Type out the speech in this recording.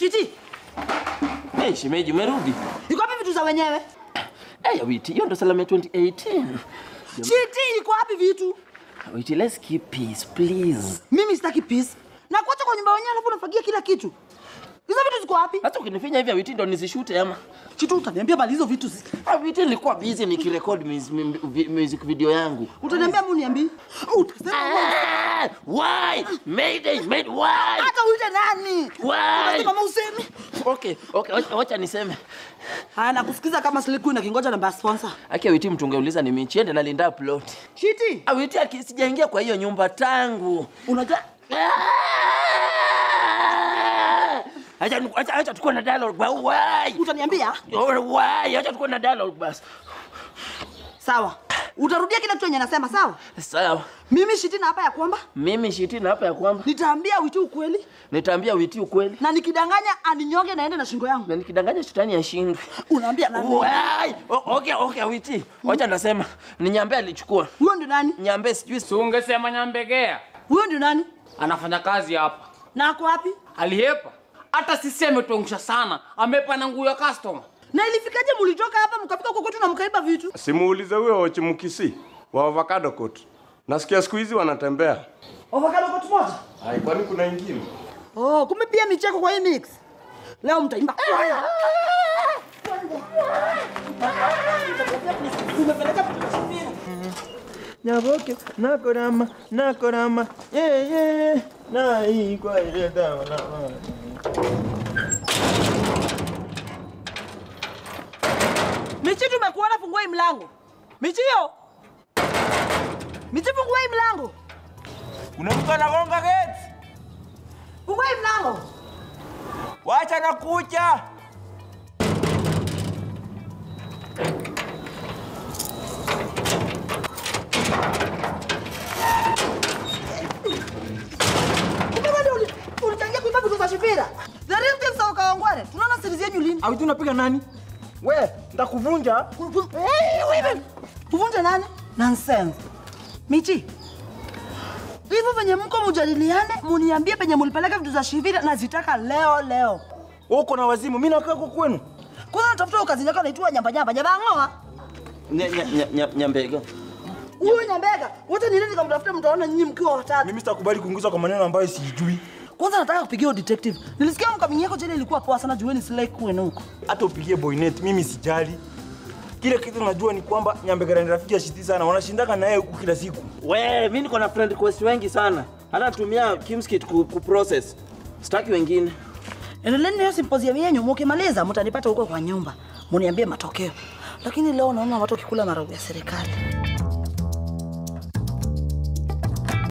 Shiti, Hey, shemeji umerudi? iko wapi vitu za wenyewe? Hey, Awiti, hiyo ndo salamu ya 2018. Shiti, iko wapi vitu? Awiti, let's keep peace, please. Mimi sitaki peace. Na kuacha kwa nyumba wenyewe alafu unafagia kila kitu. Hizo vitu ziko wapi? Hata ukinifinya hivi Awiti ndo nisishute ama. Chitu utaniambia bali hizo vitu zi- Awiti, nilikuwa busy nikirecord mus- mu- vi- music video yangu. utaniambia mu niambii. Utasema Ah, why? Mayday, made why? hata uite nani? Why? Unasema kama usemi. Okay, okay, wacha- wacha niseme. Haya nakusikiza kama Slick na kingoja namba ya sponsor. Aki Awiti mtu ungeuliza ni mimi chiende nalinda plot. Shiti, Awiti aki sijaingia kwa hiyo nyumba tangu. unajua Ah! Acha acha acha tukue na dialogue. ba- Why? utaniambia? Oh, Why? Acha tukue na dialogue basi. Sawa. Utarudia kile kitu yenye nasema sawa? Sawa. Mimi Shiti na hapa ya kwamba Mimi Shitina hapa ya kwamba nitaambia Witi ukweli nitaambia Witi ukweli na nikidanganya aninyonge naende na shingo yangu. na nikidanganya shetani ashindwe. Unaambia nani? Why? O- Okay, okay, Witi. Wacha nasema ni Nyambe alichukua. Huyo ndio nani? Nyambe sijui Si ungesema Nyambegea Huyo ndio nani? anafanya kazi hapa, Na ako wapi? alihepa. Hata sisi ametuangusha sana, amepa na nguo ya customer. Na ilifikaje mulitoka hapa mkafika huko kwetu na mkaiba vitu? Simuulize huyo Ochimukisi wa avocado coat. Nasikia siku hizi wanatembea. Avocado kwa moja. Hai, kwani kuna ingine? Oh, kumbe pia micheko kwa hii mix. Leo mtaimba. Umepeleka vitu vya Shifira. Nyaboke, nakorama, nakorama, yeah, yeah, na hii kwa ile dawa na Michi tumekuona fungua hii mlango. Michio. Michi fungua hii mlango. Kuna mtu anagonga gate. Fungua hii mlango. Wacha na kucha. Kumbe wewe ndio uli- ulichangia kuiba vitu za Shifira. The real thing sawa kaongwane. Tunaona siri zenyu lini? Au tu unapiga nani? We, nitakuvunja. Hey, wewe. Uvunje nani? Nonsense. Michi. Hivyo venye mko mujadiliane, muniambie penye mulipeleka vitu za Shifira na zitaka leo leo. Uko na wazimu, mimi nakaa huko kwenu. Kwanza natafuta kazi yako naitwa nyamba nyamba nyamba ngoa. Nya- nya- nya- nya- Nyambega. Huyo nyambega. Wote ni nini nikamtafuta mtaona nyinyi mkiwa watatu. Mimi sitakubali kuingizwa kwa maneno ambayo sijui. Kwanza nataka kupigia huyo detective. Nilisikia mkamini yako jana ilikuwa poa sana jueni slay kwenu huko. Hata upigie boynet, mimi sijali. Kile kitu najua ni kwamba Nyambegera ni rafiki ya Shiti sana, wanashindaka naye huku kila siku. We, mimi niko na friend request wengi sana. Hata natumia Kimskit ku, ku process. Sitaki wengine. Endeleeni na hiyo symposium yenu, mkimaliza mtanipata huko kwa nyumba. Muniambie matokeo. Lakini leo naona watu wakikula maragu ya serikali.